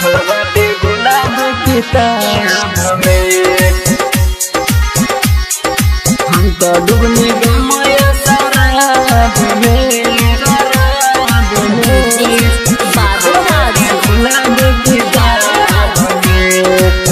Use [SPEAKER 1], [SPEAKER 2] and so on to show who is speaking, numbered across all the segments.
[SPEAKER 1] सुखल बाटे गुलाब किताब में हम तो डूबने गमया शराब में शराब में
[SPEAKER 2] बादल राज
[SPEAKER 1] गुलाब किताब में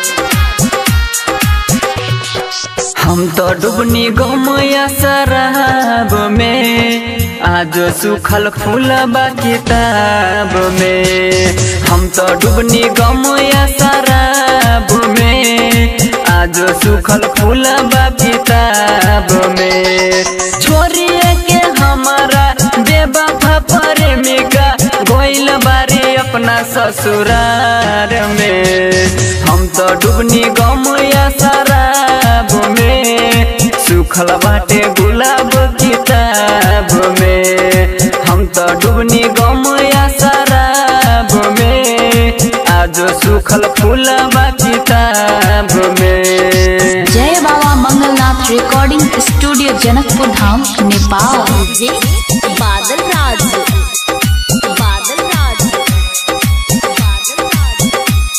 [SPEAKER 1] हम तो डूबनी गमया शराब में आज सुखल फूलबा किताब में हम तो डूबनी गमया शराब में आज सुखल फूलबा किताब में छोरिए के हमारा बेबा प्रेमिका गोइल बारी अपना ससुरार में हम तो डूबनी गमया शराब में सुखल बाटे गुलाब किताब में हम तो डूबनी गमया शराब में आज सुखल फूलबा किताब में
[SPEAKER 3] Jai Baba Mangalnath recording studio Janakpur Dham Nepal
[SPEAKER 2] J Badal राज बादल राज बादल राज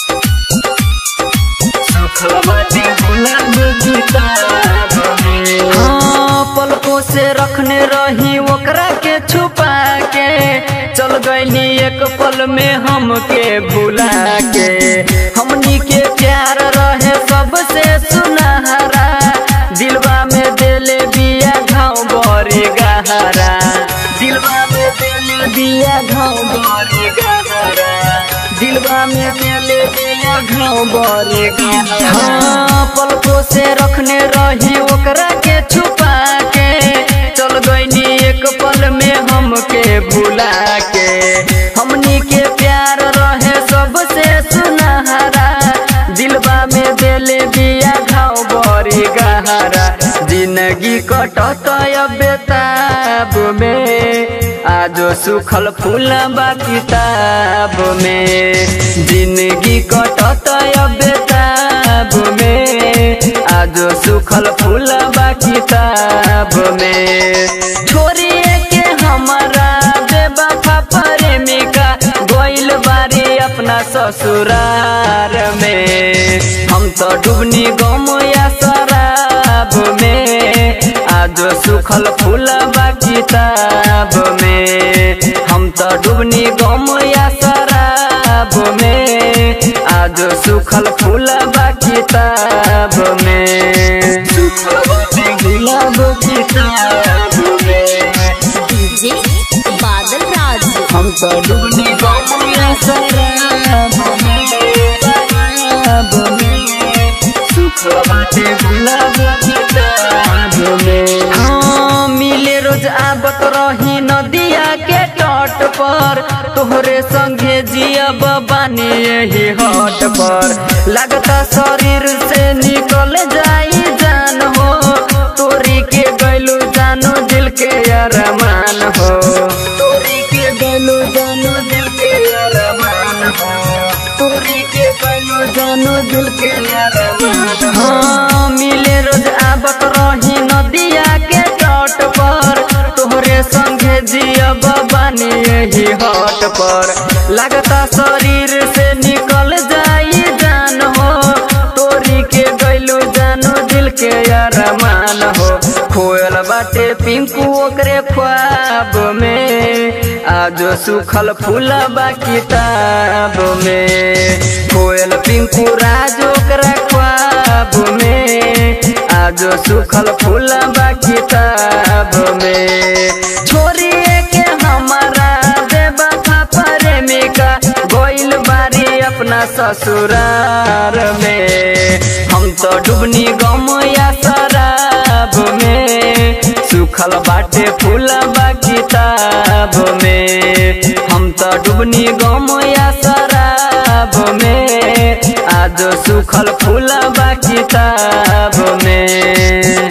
[SPEAKER 1] सुखल बाटे गुलाब किताब में हाँ पलकों से रखने रही ओकरा के छुपा के चल गईली एक पल में हमके भुला के हमनी के प्यार रहे सबसे सुनहरा दिलवा में देले बिया घाव बरे गहरा दिलवा में देले बिया घाव बरे गहरा दिलवा में देले बिया घाव बरे गहरा हाँ पलकों से रखने रही ओकरा के छुपा के चल गईनी एक पल में हमके भुला के हमनी के प्यार रहे सबसे सुनहरा दिलवा में देले बिया घाव बड़ी गहरा जिंदगी कटत बेताब में आज सुखल फूलबा किताब में जिंदगी कटत बेताब में आज सुखल फूलबा किताब में छोरिए के हमारा बेबा प्रेमिका गोइल बारी अपना ससुरार में हम तो डूबनी गमया शराब में आज सुखल फूलबा किताब में हम तो डूबनी गमया शराब में आज सुखल फूलबा किताब में सुखल बाटे गुलाब किताब में
[SPEAKER 2] जे बादल राज
[SPEAKER 1] हम तो डूबने गमया शराब में शराब में सुख बाटे गुलाब किताब में हाँ मिले रोज आबत रही नदिया के तट पर तोहरे संगे जियब बानी यही हट पर लगता शरीर से निकल जाई जान हो तोरी के गैलू जानो दिल के अरमान हो तोरी के गैलू जानो दिल के अरमान हो तोरी के गैलू जानो दिल के अरमान हाँ मिले रोज आबत रही नदिया के तट पर तोहरे संगे जियब बानी यही हट पर लगता शरीर से निकल जाई जान हो तोरी के गैलू जानो दिल के अरमान हो खोयल बाटे पिंकू ओकरे ख्वाब में आज सुखल फूलबा किताब में खोयल पिंकू राज ओकरा ख्वाब में आज सुखल फूलबा किताब में छोरिए के हमारा देबा प्रेमिका गोइल बारी अपना ससुरार में हम तो डूबनी गमया शराब में सुखल बाटे फूलबा किताब में हम तो डूबनी गमया शराब में आज सुखल फूलबा किताब में